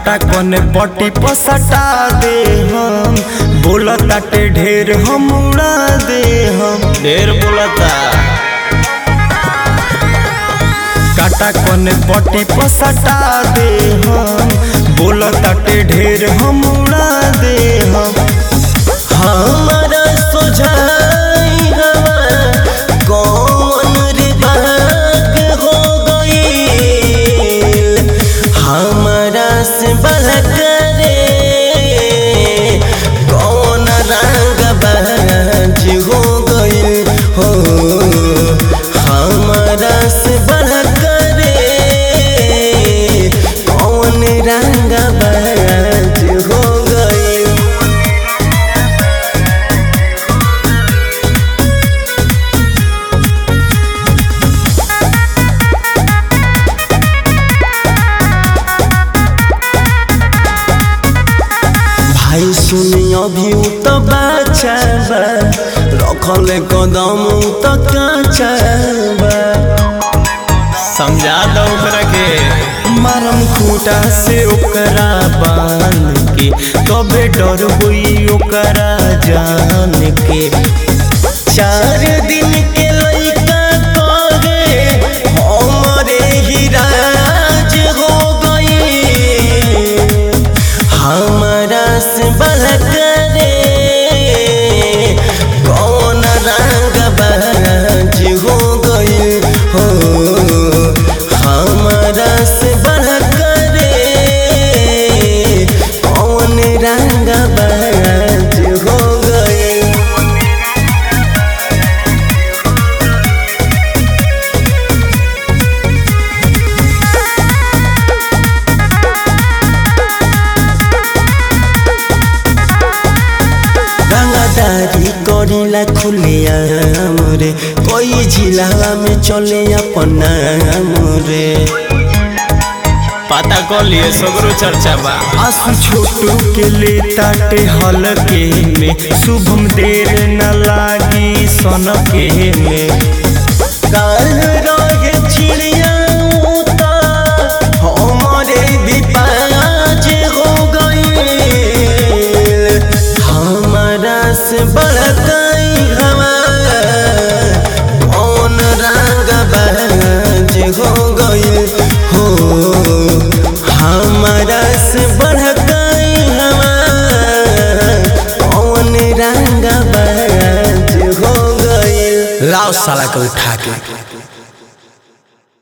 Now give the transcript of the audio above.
काटा कोने पट्टी पसटा दे हम बोला ताटे ढेर हम उड़ा दे हम ढेर बोलता काटा कोने पट्टी पसटा दे हम बोला ताटे ढेर हम उड़ा दे हम हमारा सोझाई हवा कौन रे भाग हो गईल हमारा से बलक रे कौन रंग बाज हो गईल हो हमारा से बलक रे कौन रंग बाज हो गईल भाई सुनी अभी उ तो बाचा बा रखल कदम उ तो काचा बा समझा दो ओकरा के मारम खूटा से ओकरा बांध के तबे डर हुई ओकरा जान के चार दिन के लइका करे हमरे ही राज हो गई हमारा से बलक रे कौन रंग बाज हो गई हो हमारा से बलक रे कौन रंग बाज हो गई रंगदारी करीला खुलिया रे कोई जिला में चले अपना रे पता कर लिए सगरो चर्चा बा आंसू छोटू के ले ताटे हलके में शुभम देर न लागी सन के में काल रहे चिड़िया उता हमारे भी पाज हो गई हमारा से बड़काई हवा कौन रंग बाज हो गई हो हमारा से बड़काई हवा कौन रंग बाज हो गई लाओ साला को उठा के